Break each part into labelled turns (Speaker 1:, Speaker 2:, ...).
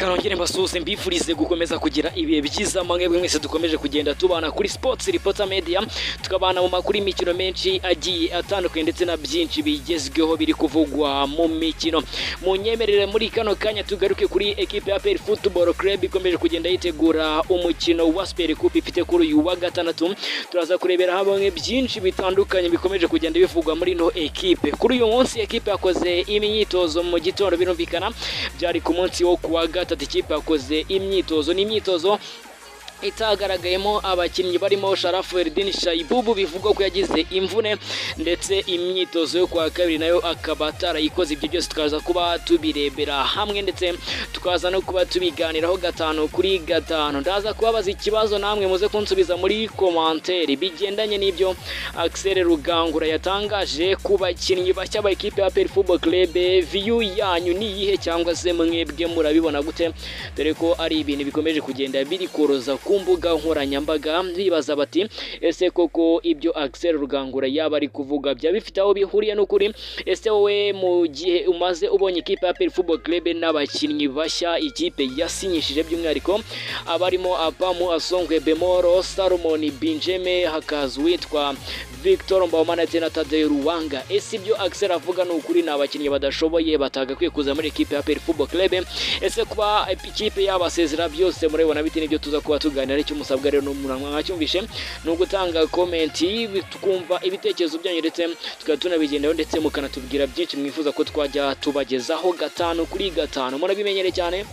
Speaker 1: nongere mbasuhuze mbifurize gukomeza kugira ibihe byiza mwebwe mwese dukomeje kugenda tubana kuri sports reporter media tukabana mu makuru y'imikino menshi agiye atandukanye ndetse na byinshi bigezweho biri kuvugwa mu mikino munyemerere muri kano kanya tugaruke kuri ekipe ya APR Football Club ikomeje kugenda yitegura umukino wa Super Cup ifite kuri uyu wa gatandatu turaza kurebera hamwe byinshi bitandukanye bikomeje kugenda bivugwa muri no ekipe kuri uyu munsi ekipe yakoze imyitozo mu gitondo birumvikana byari ku munsi wo kuwa gatatu ikipe yakoze imyitozo n'imyitozo itagaragayemo abakinnyi barimo Sharafu Erdin Shaibubu bivugwa ko yagize imvune ndetse imyitozo yo kwa kabiri nayo akaba atarayikoze ibyo byose tukaza kuba tubirebera hamwe ndetse tukaza no kuba tubiganiraho gatanu kuri gatanu ndaza kubabaza ikibazo namwe muze kunsubiza muri komanteri bigendanye n'ibyo Axel Rugangura yatangaje ku bakinnyi bashya ba ekipe ya PL Football Club view yanyu ni iyihe cyangwa se mwebwe murabibona gute dore ko ari ibintu bikomeje kugenda biri koroza ku mbuga nkoranyambaga bibaza bati ese koko ibyo Axel Rugangura yaba ari kuvuga byaba bifite aho bihuriye n'ukuri ese wowe mu gihe umaze ubonye ikipe ya PL Football Club n'abakinnyi bashya ikipe yasinyishije by'umwihariko abarimo Apamu Asongwe Bemoro Salomon Binjeme hakaza uwitwa Victor Mbawamana ndetse na Tadei Ruwanga ese ibyo Axel avuga ni ukuri ni abakinnyi badashoboye batagakwiye kuza muri ekipe ya PL Football Club ese kuba ikipe yabasezera byose murabibona bite n'ibyo tuza kuba tuga kuganira icyo musabwa rero n'umuntu mwacyumvishe ni ugutanga komenti twumva ibitekerezo byanyu ndetse tukaba tunabigendaho ndetse mukanatubwira byinshi mwifuza ko twajya tubagezaho gatanu kuri gatanu murabimenyere cyane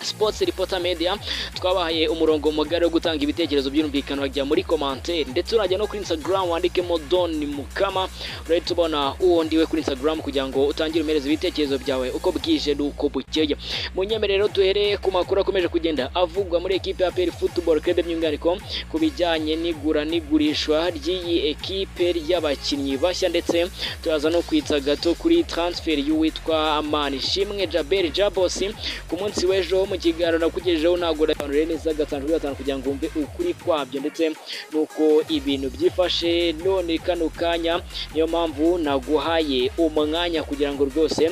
Speaker 1: sports reporter media twabahaye umurongo mugari wo gutanga ibitekerezo by'umvikano wajya muri commentaire ndetse urajya no kuri Instagram wandikemo Don Mukama urahita ubona uwo ndiwe kuri Instagram kugira ngo utangire umereze ibitekerezo byawe uko bwije n'uko bukeye mu nyemerero duhereye ku makuru akomeje kugenda avugwa muri ekipe ya PL Football Club by'umwihariko ku bijyanye n'igura n'igurishwa ry'iyi ekipe y'abakinnyi bashya ndetse turaza no kwitsa gato kuri transfer y'uwitwa Manishimwe Jabel Jabosi ku munsi w'ejo mu kiganiro nakugejejeho ntabwo ndabisobanuriye neza gatanu kuri gatanu kugira ngo wumve ukuri kwabyo ndetse n'uko ibintu byifashe none kano kanya niyo mpamvu naguhaye umwanya kugira ngo rwose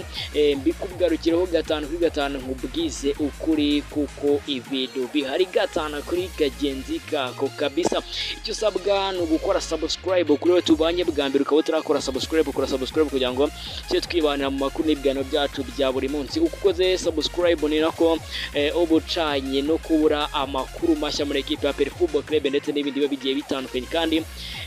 Speaker 1: mbikugarukireho gatanu kuri gatanu nkubwize ukuri kuko ibintu bihari gatanu kuri kagenzi kako kabisa icyo usabwa ni ugukora subscribe kuri we tubanye bwa mbere ukaba utarakora subscribe ukora subscribe kugira ngo tujye twibanira mu makuru n'ibiganiro byacu bya buri munsi uko ukoze subscribe ni nako ubucanye no kubura amakuru mashya muri ekipe ya Football Club ndetse n'ibindi biba bigiye bitandukanye kandi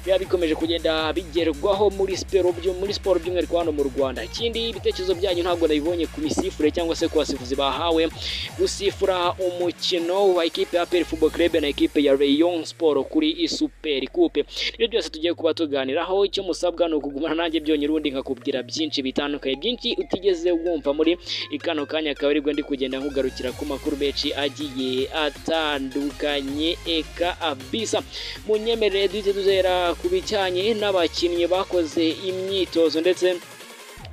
Speaker 1: biba bikomeje kugenda bigerwaho muri siporo byo muri siporo by'umwihariko hano mu Rwanda ikindi ibitekerezo byanyu ntabwo nabibonye ku misifure cyangwa se ku basifuzi bahawe gusifura umukino wa ekipe ya Football Club na ekipe ya Rayon Sport kuri Super Coupe ibyo byose tugiye kuba tuganiraho icyo musabwa ni ukugumana nanjye byonyine ubundi nkakubwira byinshi bitandukanye byinshi utigeze wumva muri ikano kanya akaba aribwo ndi kugenda nkugarukira ku makuru menshi agiye atandukanye eka abisa munyemerere duhite tuzera ku bijyanye n'abakinnyi bakoze imyitozo ndetse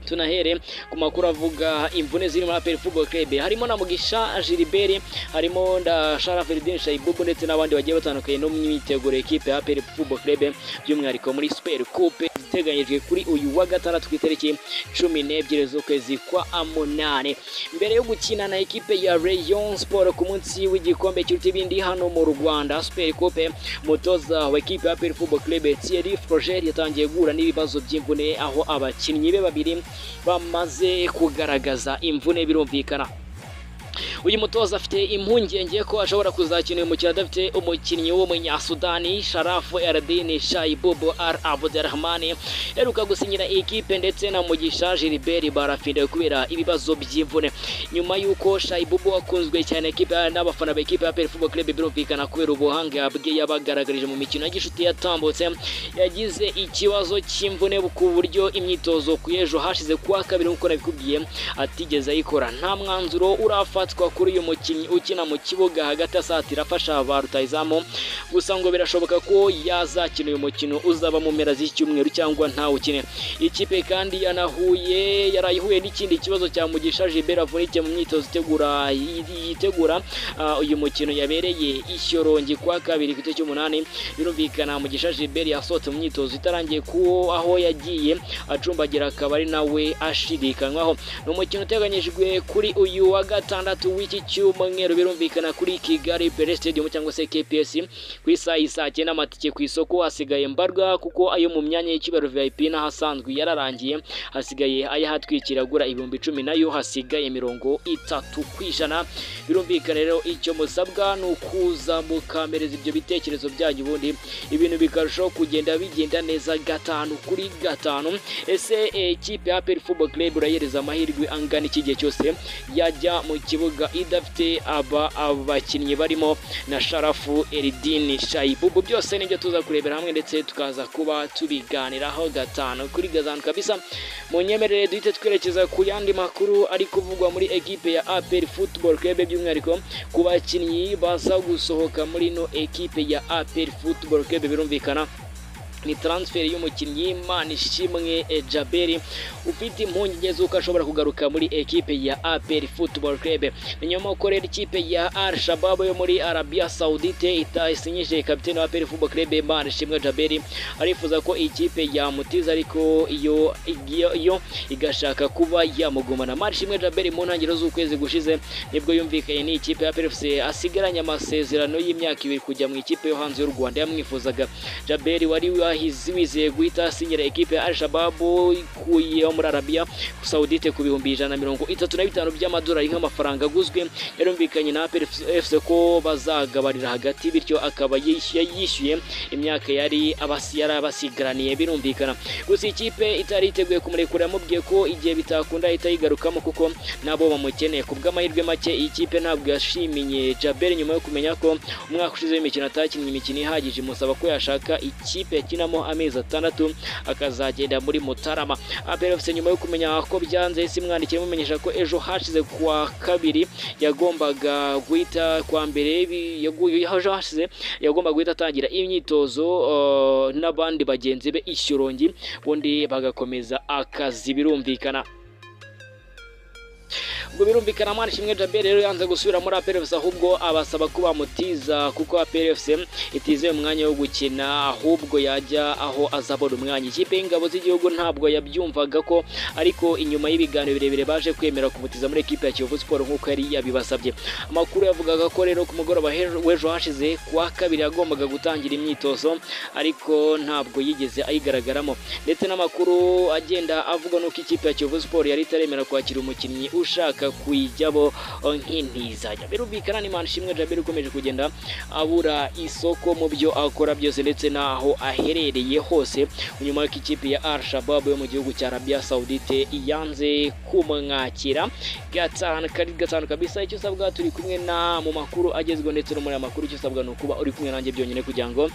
Speaker 1: tunahere ku makuru avuga imvune ziri muri APR Football Club harimo na Mugisha Gilbert harimo na Sharaf Eldin Shaibubu ndetse n'abandi bagiye batandukanye no mu myiteguro ekipe ya APR Football Club by'umwihariko muri Super Coupe iteganyijwe kuri uyu wa gatandatu ku itariki cumi n'ebyiri z'ukwezi kwa munani mbere yo gukina na ekipe ya Rayon Sport ku munsi w'igikombe cy'uruti ibindi hano mu Rwanda Super Coupe mutoza wa ekipe ya APR Football Club Thierry Froger yatangiye guhura n'ibibazo by'imvune aho abakinnyi be babiri bamaze kugaragaza imvune birumvikana uyu mutoza afite impungenge ko ashobora kuzakina uyu mukino adafite umukinnyi w'umunyasudani sharafu eradini shayibubu ar abudurahmani yaheruka gusinyira ikipe ndetse na mugisha gilbert barafinda kubera ibibazo by'imvune nyuma y'uko shayibubu akunzwe cyane ekipe n'abafana b'ekipe ya perifubo club birumvikana kubera ubuhanga bwe yabagaragarije mu mikino y'igishuti yatambutse yagize ikibazo cy'imvune ku buryo imyitozo ku ejo hashize kuwa kabiri nk'uko nabikubwiye atigeze ayikora nta mwanzuro urafatwa kuri uyu mukinnyi ukina mu kibuga hagati asatira afasha ba rutayizamu gusa ngo birashoboka ko yazakina uyu mukino uzaba mu mpera z'icyumweru cyangwa ntawukine ikipe kandi yanahuye yarayihuye n'ikindi kibazo cya mugisha Gilbert avunike mu myitozo itegura yitegura uyu mukino yabereye ishyorongi kwa kabiri ku itariki cy'umunani birumvikana mugisha Gilbert yasohotse mu myitozo itarangiye kuwo aho yagiye acumbagira akaba ari nawe ashidikanywaho ni umukino uteganyijwe kuri uyu wa gatandatu w'iki cyumweru birumvikana kuri Kigali Pele Stadium cyangwa se KPS ku isaha y'isaa cyenda amatike ku isoko hasigaye mbarwa kuko ayo mu myanya y'icyubahiro VIP n'ahasanzwe yararangiye hasigaye ayahatwikira agura ibihumbi icumi nayo hasigaye mirongo itatu ku ijana birumvikana rero icyo musabwa ni ukuza mukamereza ibyo bitekerezo byanyu ubundi ibintu bikarushaho kugenda bigenda neza gatanu kuri gatanu ese ikipe ya Aperi Football Club urayereza amahirwe angana iki gihe cyose yajya mu kibuga idafite aba abakinnyi barimo na Sharafu Eridini Shaibubu byose nibyo tuza kurebera hamwe ndetse tukaza kuba tubiganiraho gatanu kuri gatanu kabisa mu nyemerere duhite twerekeza ku yandi makuru ari kuvugwa muri ekipe ya Aperi Football Club by'umwihariko ku bakinnyi baza gusohoka muri ino ekipe ya Aperi Football Club birumvikana ni transfer y'umukinnyi Manishimwe Jaberi ufite impungenge z'uko ashobora kugaruka muri ekipe ya APR Football Club nyuma ko rero ikipe ya Al Shabab yo muri Arabia Saudite itasinyije kapiteni wa APR Football Club Manishimwe Jaberi arifuza ko ikipe yamutiza ariko iyo iyo- yo igashaka kuba yamugumana Manishimwe Jaberi mu ntangiriro z'ukwezi gushize nibwo yumvikanye n'ikipe ya APR FC asigaranye amasezerano y'imyaka ibiri kujya mu ikipe yo hanze y'u Rwanda yamwifuzaga Jaberi wari wahizi wizeye guhita asinyira ekipe ya Al-Shabaab ikuye muri Arabia Saudite ku bihumbi ijana na mirongo itatu na bitanu by'amadolari nk'amafaranga aguzwe yarumvikanye na APR FC ko bazagabanira hagati bityo akaba yishyuye yishyuye imyaka yari abasi yari abasigaraniye birumvikana gusa ikipe itari iteguye kumurekura yamubwiye ko igihe bitakunda ahita yigarukamo kuko nabo bamukeneye ku bw'amahirwe make iyi kipe ntabwo yashimiye Jabel nyuma yo kumenya ko umwaka ushize w'imikino atakinnye imikino ihagije imusaba ko yashaka ikipe yakinamo amezi atandatu akazagenda muri Mutarama APR FC nyuma yo kumenya ko byanze yahise imwandikiye imumenyesha ko ejo hashize ku wa kabiri yagombaga guhita kwa mbere bi- yaguye ejo hashize yagombaga guhita atangira imyitozo uh, n'abandi bagenzi be Ishyorongi ubundi bagakomeza akazi birumvikana ubwo birumvikana mwana shimwe Jabel rero yanze gusubira muri APR FC ahubwo abasaba ko bamutiza kuko APR FC itizeye umwanya wo gukina ahubwo yajya aho azabona umwanya ikipe y'ingabo z'igihugu ntabwo yabyumvaga ko ariko inyuma y'ibiganiro birebire baje kwemera kumutiza muri ekipe ya Kiyovu Sport nk'uko yari yabibasabye amakuru yavugaga ko rero ku mugoroba he- w'ejo hashize kuwa kabiri yagombaga gutangira imyitozo ariko ntabwo yigeze ayigaragaramo ndetse n'amakuru agenda avugwa n'uko ikipe ya Kiyovu Sport yari itaremera kwakira umukinnyi ushaka kuyijyabo eh, nk'intizajya birumvikana ni Manishimwe Djabel ukomeje kugenda abura isoko mu byo akora byose ndetse n'aho aherereye hose nyuma y'uko ikipe ya Al Shabab yo mu gihugu cya Arabia Saudite yanze kumwakira gatanu kari gatanu kabisa icyo usabwa turi kumwe na mu makuru agezweho ndetse no muri aya makuru icyo usabwa ni ukuba uri kumwe nanjye byonyine kugira ngo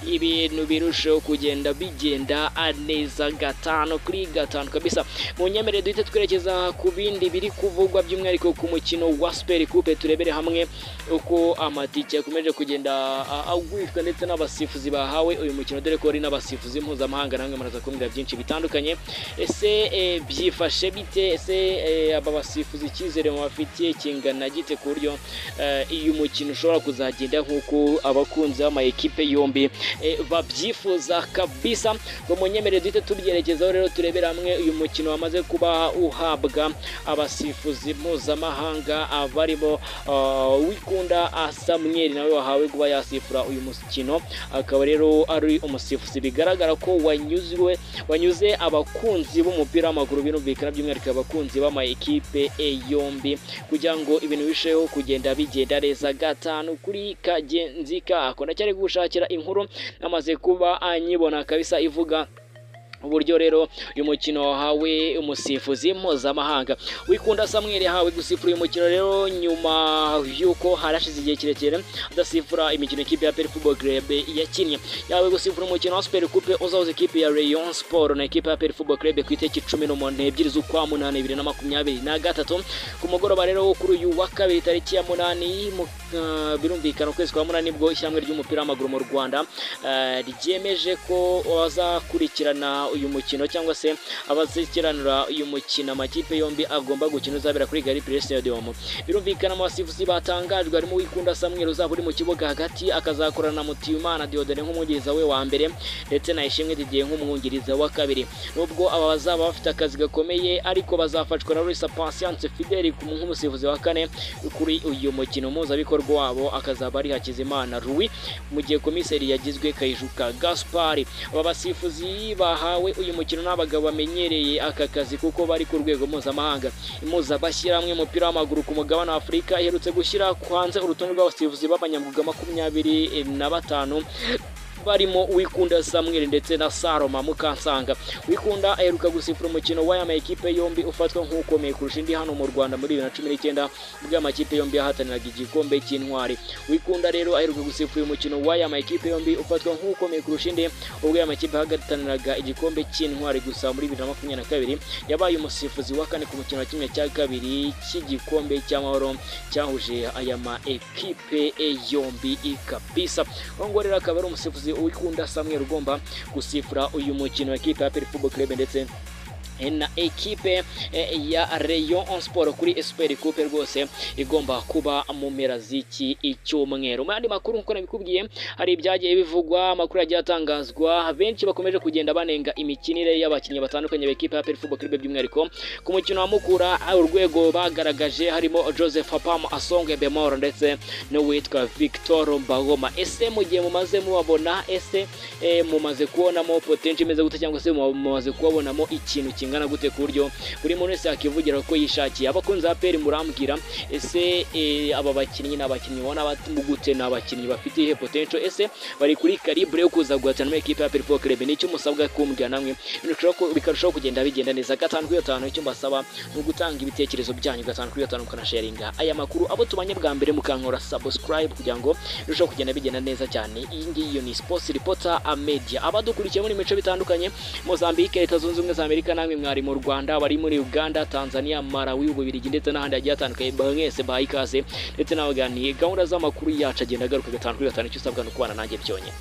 Speaker 1: ibintu birusheho kugenda bigenda neza gatanu kuri gatanu kabisa mu nyemerere duhite twerekeza ku bindi biri kuvugwa by'umwihariko ku mukino wa Super Coupe turebere hamwe uko amatike yakomeje kugenda a- agurishwa ndetse n'abasifuzi bahawe uyu mukino dore ko hari n'abasifuzi mpuzamahanga namwe muraza kumbwira byinshi bitandukanye ese eh, byifashe bite ese eh, aba basifuzi icyizere mubafitiye kingana gite ku buryo eh, uyu mukino ushobora kuzagenda nk'uko abakunzi b'amayikipe yombi eh, babyifuza kabisa ngo munyemerere duhite tubyerekezaho rero turebere hamwe uyu mukino wamaze kuba uhabwa abasifuzi mpuzamahanga abarimo uh, wikunda ah, Samuel nawe wahawe kuba yasifura uyu mukino akaba rero ari umusifuzi bigaragara ko wanyuzwe wanyuze abakunzi b'umupira w'amaguru birumvikana by'umwihariko abakunzi b'amayikipe eh, yombi kugira ngo ibintu birusheho kugenda bigenda neza gatanu kuri kagenzi kako ndacyari gushakira inkuru namaze kuba anyibona kabisa ivuga uburyo rero uyu mukino wahawe umusifuzi mpuzamahanga wikunda Samuel yahawe gusifura uyu mukino rero nyuma y'uko harashize igihe kirekire adasifura imikino ikipe ya Peri Football Club yakinnye yahawe gusifura umukino wa Super Coupe uzahuza ikipe ya Rayon Sport na ikipe ya Peri Football Club ku itariki cumi n'umunani ebyiri z'ukwa munani bibiri na makumyabiri na gatatu ku mugoroba rero wo kuri uyu wa kabiri tariki ya munani mu- ah, birumvikana ukwezi kwa munani nibwo ishyirahamwe ry'umupira w'amaguru mu Rwanda ah, ryemeje ko bazakurikirana uyu mukino cyangwa se abazikiranura uyu mukino amakipe yombi agomba gukina uzabera kuri Gari Place Stadium birumvikana mu basifuzi batangajwe harimo Wikunda Samuel uzaba uri mu kibuga hagati akazakorana na Mutiyumana Diodore nk'umwungiriza we wa mbere ndetse na Ishimwe Didier nk'umwungiriza wa kabiri nubwo aba bazaba bafite akazi gakomeye ariko bazafashwa na Luis Patience Fidel nk'umusifuzi wa kane kuri uyu mukino mpuzabikorwa wabo akazaba ari Hakizimana Rui mu gihe komiseri yagizwe Kayijuka Gaspari aba basifuzi bahawe uyu mukino n'abagabo bamenyereye aka kazi kuko bari ku rwego mpuzamahanga impuzabashyirahamwe umupira w'amaguru ku mugabane wa Afurika iherutse gushyira hanze urutonde rw'abasifuzi b'abanyamwuga makumyabiri na batanu barimo Wikunda Samuel ndetse na Saloma Mukansanga. Wikunda aheruka gusifura umukino w'aya makipe yombi ufatwa nk'ukomeye kurusha indi hano mu Rwanda muri 2019 ubwo amakipe yombi yahataniraga igikombe cy'intwari. Wikunda rero aheruka gusifura umukino w'aya makipe yombi ufatwa nk'ukomeye kurusha indi ubwo aya makipe yahataniraga igikombe cy'intwari gusa muri 2022 yabaye umusifuzi wa kane ku mukino wa kimwe cya kabiri cy'igikombe cy'amahoro cyahuje aya maekipe yombi ikabisa. Ngo rero akaba ari umusifuzi wikunda Samuel ugomba gusifura uyu mukino w'ikipe ya Peri Football Club ndetse na ekipe ya Rayon on Sport kuri Esper Coupe rwose igomba kuba mu mpera z'iki icyumweru. Mu yandi makuru nk'uko nabikubwiye hari ibyagiye bivugwa, amakuru yagiye atangazwa, benshi bakomeje kugenda banenga imikinire y'abakinnyi batandukanye b'ekipe ya Peri Football Club by'umwihariko ku mukino wa Mukura urwego bagaragaje harimo Joseph Apam Asonge Bemoro ndetse n'uwitwa Victor Mbagoma. Ese mu gihe mumaze mubabona ese e, mumaze kubonamo potential imeze gute cyangwa se mumaze kubabonamo ikintu kimwe kingana gute ku buryo buri muntu wese yakivugira ko yishakiye abakunzi ba peri murambwira ese aba bakinnyi ni abakinnyi ubona gute ni abakinnyi bafite ihe potential ese bari kuri calibre yo kuza guhatana muri ekipe ya peri football club nicyo musabwa kumbwira namwe bikarushaho kugenda bigenda neza gatanu kuri gatanu icyo mbasaba ni ugutanga ibitekerezo byanyu gatanu kuri gatanu mukanasharinga aya makuru abo tubanye bwa mbere mukankora subscribe kugira ngo birusheho kugenda bigenda neza cyane iyi ngiyi yo ni sports reporter media abadukurikiye muri mico bitandukanye Mozambique leta zunze ubumwe za Amerika namwe mwari mu Rwanda bari muri Uganda Tanzania Malawi ububirigi ndetse n'ahandi hagiye hatandukanye mwese bahaye ikaze ndetse n'abaganiye gahunda z'amakuru yacu agenda agaruka gatanu kuri gatanu icyo usabwa ni ukubana nanjye byonyine